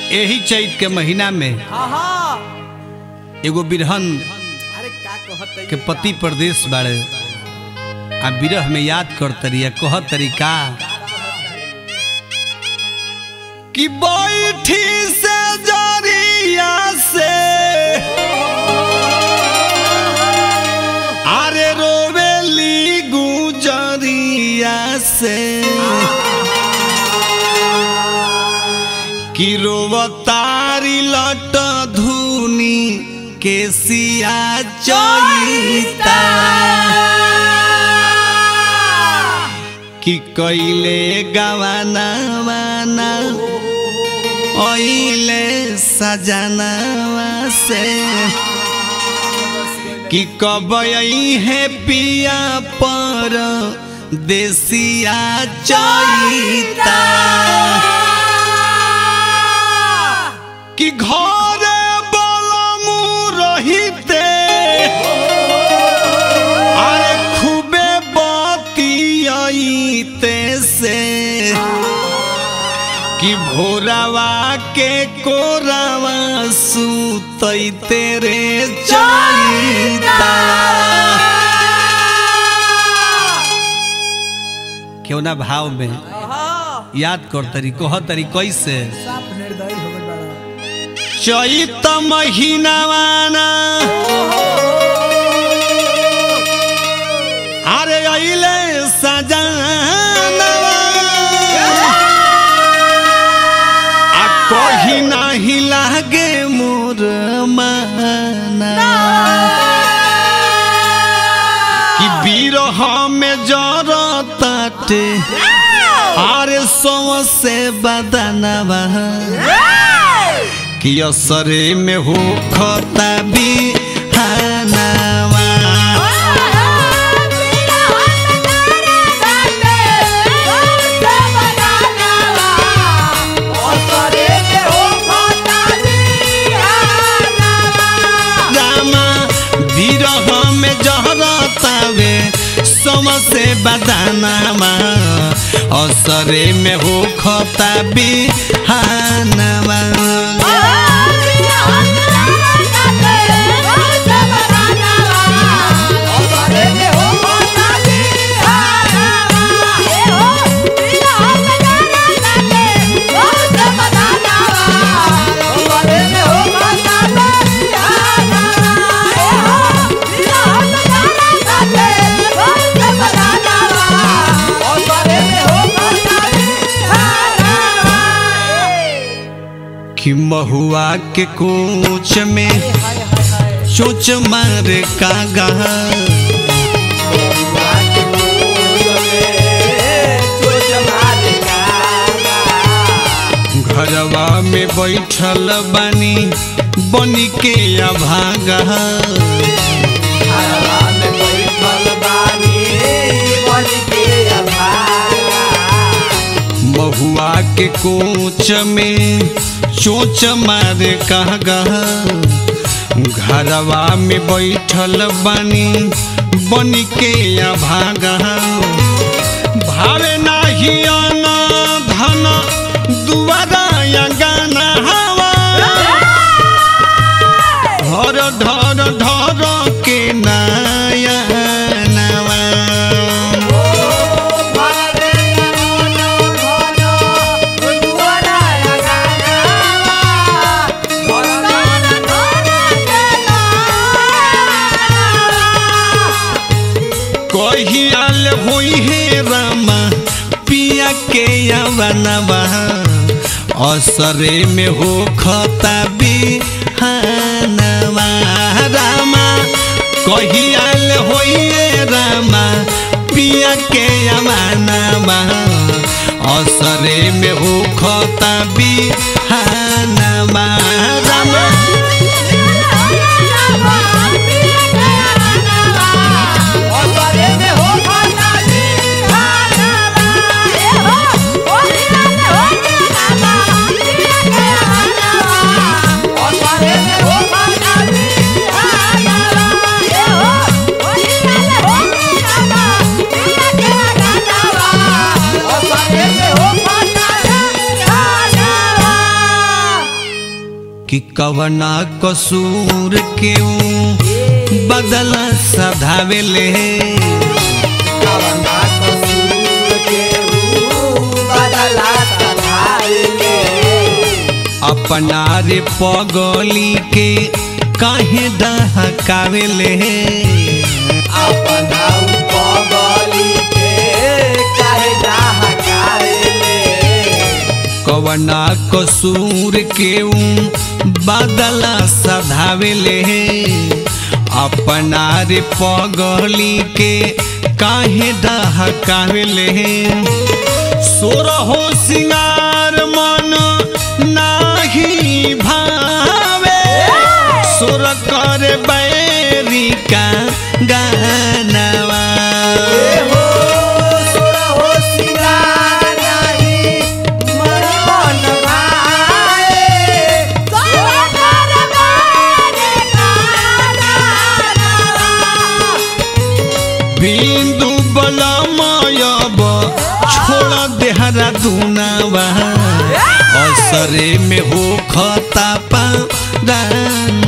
यही चैत के महीना में हाँ हाँ एगो बिरहन अरे का कहत के पति प्रदेश बाड़े आ बिरह में याद कर तरिया कह तरीका कि बैठी से जरिया से अरे रोवेली गुजरिया से कि रोवतारी लट धुनी केसिया चैता कि कैले गवाना वाना ओइले सजनावा से कि कब है पिया पर देसिया चैता कि घरे बलमु रहिते अरे खूबे बतियाइते से कि भोरावा के कोरावा सुतैते रे चैता क्यों ना भाव में हाँ याद कर तरी कह तरी कैसे साफ निर्दयी हो गइल बाड़ा चैत महीनावाना अरे अइले सजानवा आ कही नाही लागे मोर माना कि बिरह में जरताटे अरे सौ से बदनवा कि असरे में हो खता भी हनावा रामा विरह में जहरतावे समसे बदानामा असरे में हो खता भी हनावा कि महुआ के कोच में चोच मार का गा घरवा में बैठल बानी बनी के अभागा महुआ के कोच में चोच मार कहा गहा घरवा में बैठल बानी बनी के अभागा भावे नाही अना धन दुआरा या गाना हवा धर धर धर के नाया नवा कहियाल होई हे रामा पिया के यवनवा असरे में हो खता बिहानवा रामा कहियाल होई हे रामा पिया के यवनवा असरे में हो खता बिहानवा रामा कि कवना कसूर के बदल सधावेले कवना कसूर के ऊ बदला सधाइले अपना रे पगली के काहे डहकावेले अपना उपगली के काहे डहकाइले कवना कसूर के बदल सधावेले अपना रे पगली के काहे डहकावेले सोरहो सिंगार मन नाही भावे सुर कर बैरी का गानवा हो सुरा हो सिंगार नाही मन मन भाए सुरा कर बारे काना बिंदु बलमयब छोड़ देहरा दुनावा असरे में हो खता पादानवा